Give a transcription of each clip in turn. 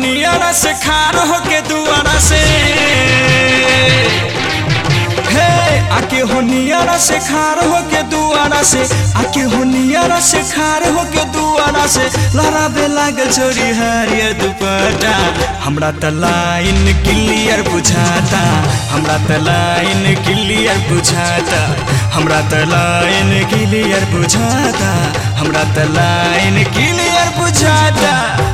नियरा से खार होके दुआरा से हे आके हो नियरा से खार होके दुआरा से आके हो नियरा से खार होके दुआरा से लहराबे लागल छोरी हरियर दुपट्टा हमरा त लाइन क्लियर बुझाता हमरा त लाइन क्लियर बुझाता हमरा त लाइन क्लियर बुझाता हमरा त लाइन क्लियर बुझाता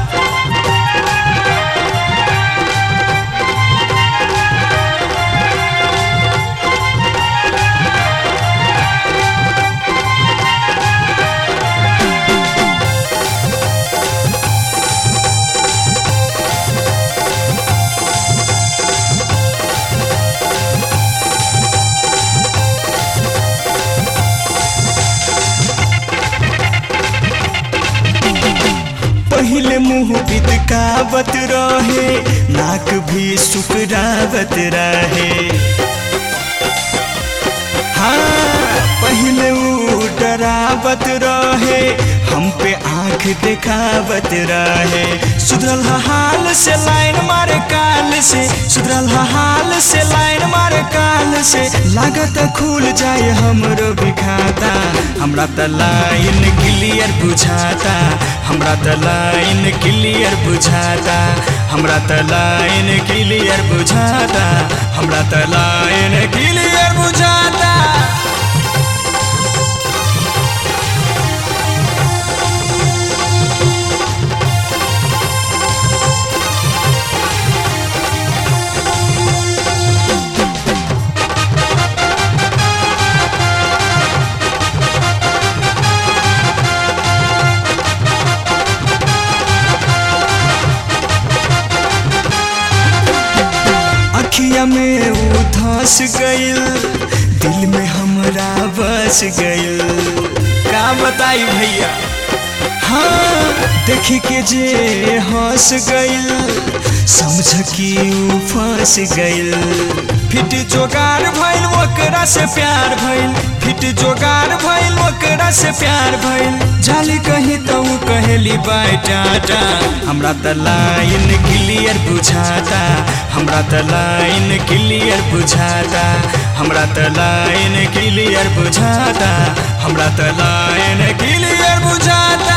पहले मुंह बिदकावत रहे नाक भी सुकरावत रहे हाँ पहले वो डरावत रहे हम पे आंख दिखावत रहे सुधरल हा हाल से लाइन मारे काल से सुधरल हा हाल से लाइन मारे काल से लागत खुल जाए हमरो भी खाता हमरा त लाइन क्लियर बुझाता हमरा त लाइन क्लियर बुझाता हमरा त लाइन क्लियर बुझाता हमरा त लाइन क्लियर बुझाता अखिया में वो धस गइल दिल में हमरा बस गइल का बताई भैया हाँ देख के जे हंस गइल समझ कि ऊ फंस गइल फिट जोगार भइल ओकरा से प्यार भइल फिट जोगार भइल ओकरा से प्यार भइल जाली कहीं तो ऊ कहेली बाय टाटा हमरा त लाइन क्लियर बुझाता हमरा त लाइन क्लियर बुझाता हमरा त लाइन क्लियर बुझाता हमरा त लाइन क्लियर बुझाता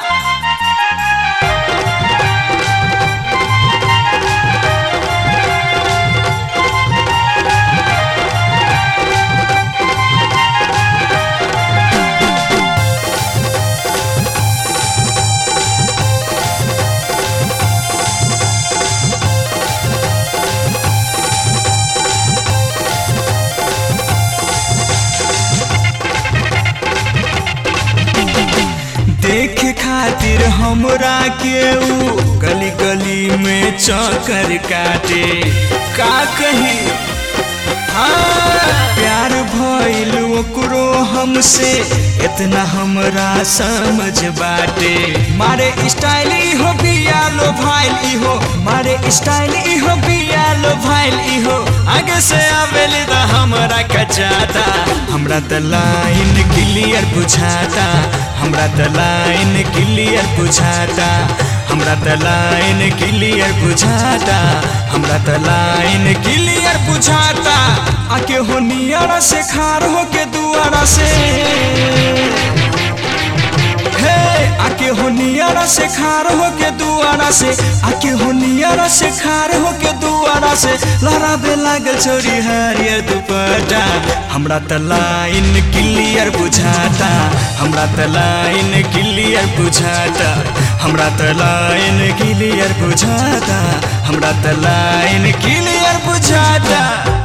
देखे खातिर हमरा के ऊ गली गली में चक्कर काटे का कही हाँ प्यार भइल ओकरो हमसे इतना हमरा समझ बाटे मारे स्टाइल इहो बिया लो भाइल इहो मारे स्टाइल इहो बिया लो भाइल इहो आगे से आवेली त हमरा कचाता हमरा त लाइन क्लियर बुझाता हमरा त लाइन क्लियर बुझाता हमरा त लाइन क्लियर बुझाता हमरा त लाइन क्लियर बुझाता आके हो नियरा से खार हो के दुआरा से हे आके हो नियरा से खार हो के दुआरा से आके हो नियरा से खार हो के दुआरा से लहराबे लागल छोरी हरियर दुपट्टा हमरा त लाइन क्लियर बुझाता हमरा त लाइन क्लियर बुझाता हमरा त लाइन क्लियर बुझाता हमरा त लाइन क्लियर बुझाता